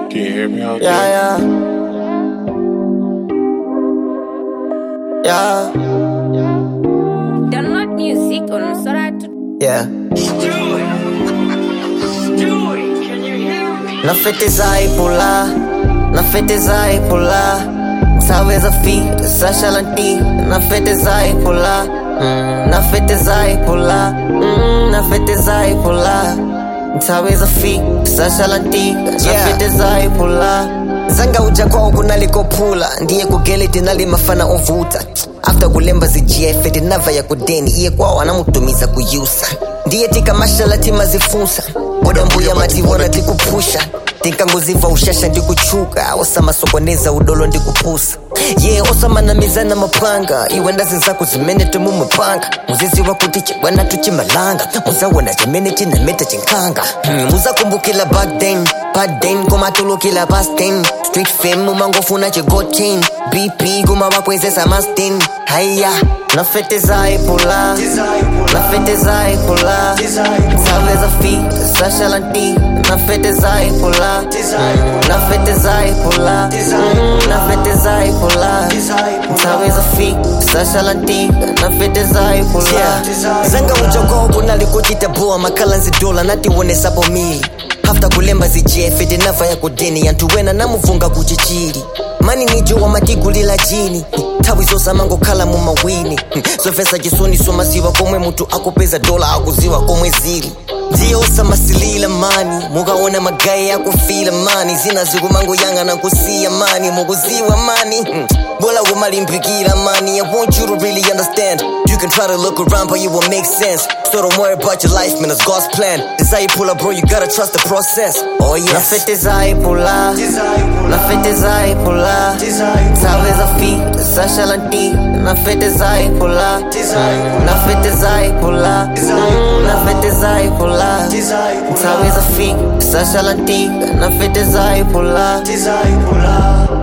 Can you hear me out Yeah, there? yeah. Yeah, Download music on Sora to yeah. Na fete zai pula, na fete zai pula. Talvez a fita, Sasha Lanti, na fete zai pula. Mm, na fete zai pula, mm, na fete zai pula. Talvez a fita, Sasha Lanti, na fete zai pula. zanga uja kwao kunalikophula ndiye kugeleti nalimafana ovuta after kulemba zijiefe tinava ya kudeni iye kwao anamutumiza kuyusa ndiye tikamashala timazifunsa boda mbuya matiwona tikupusha tinkanguziva ushasha ndikuchuka osamasokoneza udolo ndikupusa ye yeah, osamanamizana mapanga iwe ndazi zako zimene temumupanga muzizi wakuti chibwana tuchimalanga muzawona chimene chinameta chinkanga hmm, muzakumbukila back then back then komatulukila past then street fame umangofuna chigotin bp kumawakwezesa mastin haya nafete zaipula nafete zaipula zaweza fita sashalanti nafete zaipula nafete zaipula nafete zaipula zaweza fita sashalanti nafete zaipula zanga ujogo kunalikuchita boa makala nzidola natiwonesapo mili hafta kulemba zijefe tinava ya kudeni yantu wena namuvunga kuchichili mani nijo wamatigulila jini nthawi zosamangokhala mu mawini zofesa chisoni somasiwa komwe munthu akupeza dola akuziwa komwe zili ndiye osamasilila mani mukaona magayi akufila mani zina zikumangoyang'ana kusiya mani mukuziwa mani Hmm. bola kumalimbikila mani i want you to really understand you can try to look around but it won't make sense so don't worry about your life man it's god's plan desire pull up bro you gotta trust the process oh yes nafete zaipula nafete zaipula zaweza fita sashalanti nafete zaipula nafete zaipula nafete zaipula zaweza fita sashalanti nafete zaipula